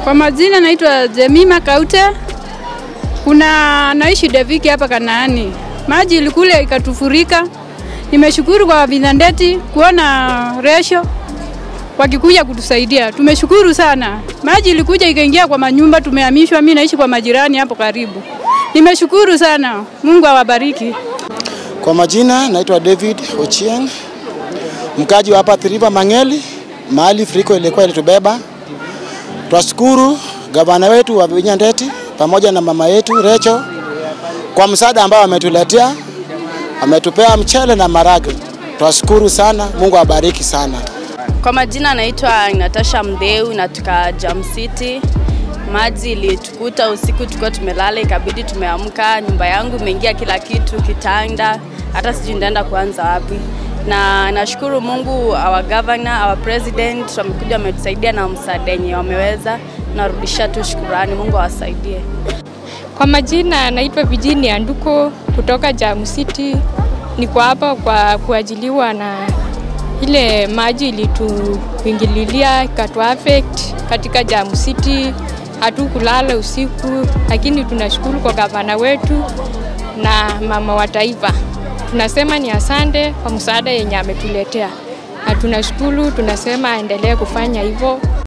Kwa majina naitwa Jemima Kaute. Kuna naishi Deviki hapa Kanaani. Maji ilikule ikatufurika. Nimeshukuru kwa Vinandeti kuona resho wakikuja kutusaidia. Tumeshukuru sana. Maji ilikuja ikaingia kwa manyumba, tumehamishwa. Mimi naishi kwa majirani hapo karibu. Nimeshukuru sana. Mungu awabariki. Kwa majina naitwa David Ochieng, mkaji wa hapa Thiriva Mang'eli, mahali friko ilikuwa ilitubeba. Twashukuru gavana wetu wa Vinya Ndeti pamoja na mama yetu Recho kwa msaada ambao ametuletea, ametupea mchele na marage. Twashukuru sana, Mungu awabariki sana. Kwa majina naitwa Natasha Mdeu, natoka Jam City. Maji ilitukuta usiku, tulikuwa tumelala, ikabidi tumeamka. Nyumba yangu imeingia kila kitu, kitanda, hata sijui ndaenda kuanza wapi. Na nashukuru Mungu, our governor, our president wamekuja wametusaidia na msaada yenye wameweza. Narudisha tu shukurani, Mungu awasaidie. Kwa majina naitwa Virginia Nduko kutoka Jam City. Niko hapa kwa kuajiliwa na ile maji ilituingililia ikatu affect katika Jam City. Hatukulala usiku, lakini tunashukuru kwa gavana wetu na mama wa taifa. Tunasema ni asante kwa msaada yenye ametuletea, na tunashukuru, tunasema aendelee kufanya hivyo.